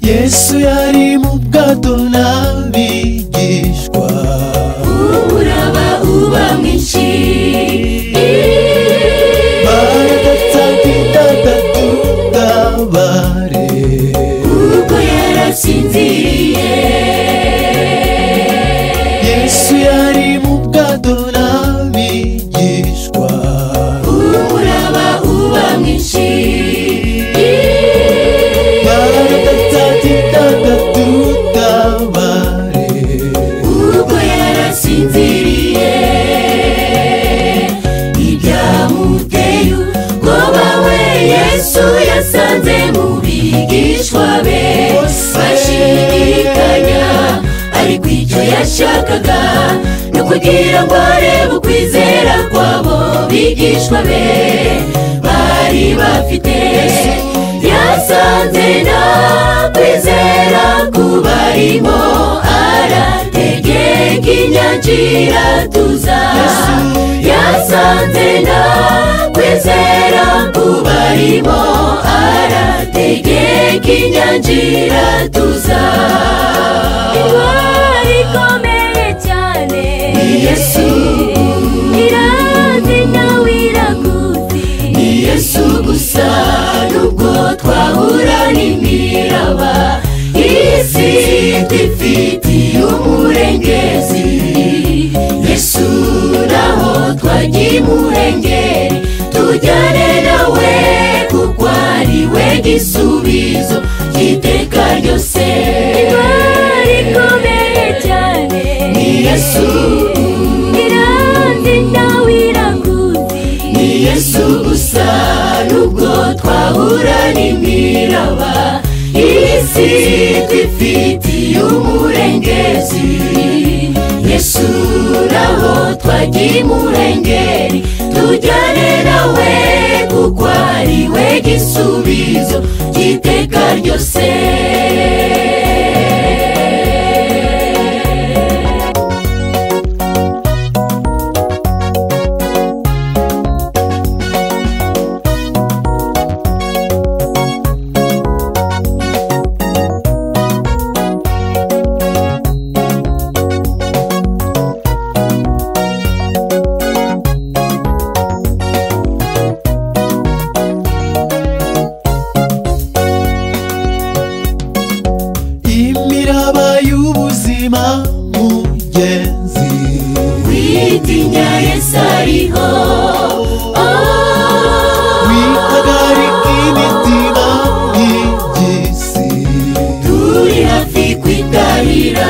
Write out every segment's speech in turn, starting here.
yesu yari mu bwato n'abigishwa uraba uba mwinshi baradatsaga itandatu bw'abare kuko yarasinziriye yesu yari mu bwato n'abigishwa umuraba uba mwinshi baradatsaga itandatu bw'abare kuko yarasinziriye ibyamuteye ubwoba we yesu yasanze mu bigishwa be bashidikanya ariko icyo yashakaga ni ukugira ngo arebe ukwizera kw'abo bigishwa be bari bafite yasanze nta kwizera kubarimo arategeka inyanjira tuza yasanze nta kwizera kubarimo arategeka inyanjira tuza indwara ikomeye cyane yesu irazi nyawe irakuzi yesu gusa nubwo twahura n'imiraba isi twifitiye umurengezi yesu naho twagiye umurengeri tujyane nawe kuko ari we gisubizo cy'iteka ryose indwara ikomeye cyane yesu irazi nyawe irakuzi ni yesu gusa nubwo twahura n'imiraba isi twifitiye umurengezi yesu naho twagiye umurengeri tujyane nawe kuko ari we gisubizo cy'iteka ryose imiraba y'ubuzima mugenzi witinya yesu ariho oh. witagarika imitima y'iby'isi turi hafi kwitabira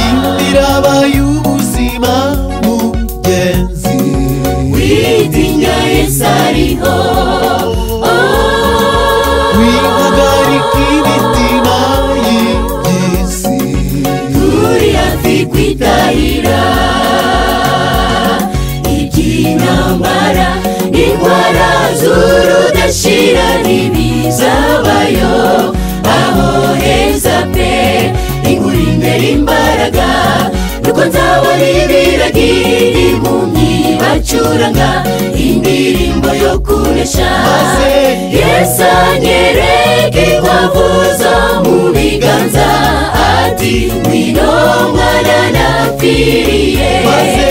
imiraba y'ubuzima mugenzi witinya yesu ariho Oh, witagarika imitima y'iby'isi turi hafi kwitabira iby'intambara n'indwara z'urudashira ntibizabayo aho heza pe inkuru imbere imbaraga nuko nzabona ibiragiri impumyi bacuranga indirimbo yo kunesha yesu anyereka inkwavu zo mu biganza ati ngwino mwana napfiriye maze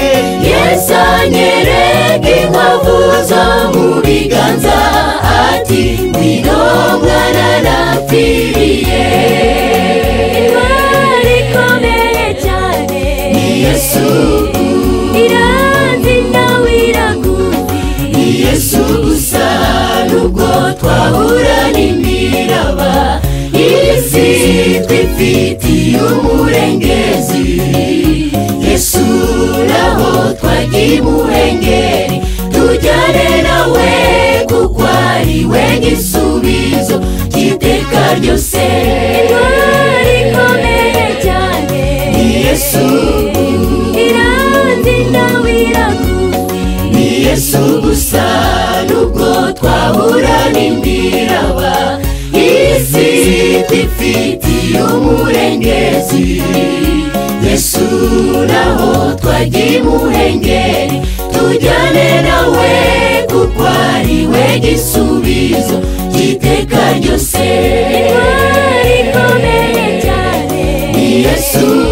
yesu anyereka inkwavu zo mu biganza ati ngwino mwana napfiriye indwara ikomeye cyane yesu irazi nyawe irakuzi yesu gusa nubwo twahura n'imiraba isi twifitiye umurengezi yesu naho twagiye umurengeri tujyane nawe kuko ari we gisubizo cy'iteka ryose indwara ikomeye cyane yesu irazi nyawe irakuzi yesu gusa n'ubwo twahura n'imiraba isi twifitiye umurengezi yesu naho twagiye imuhengeri tujyane nawe kuko ari we gisubizo cy'iteka ryose intwari ikomeye cyane ni yesu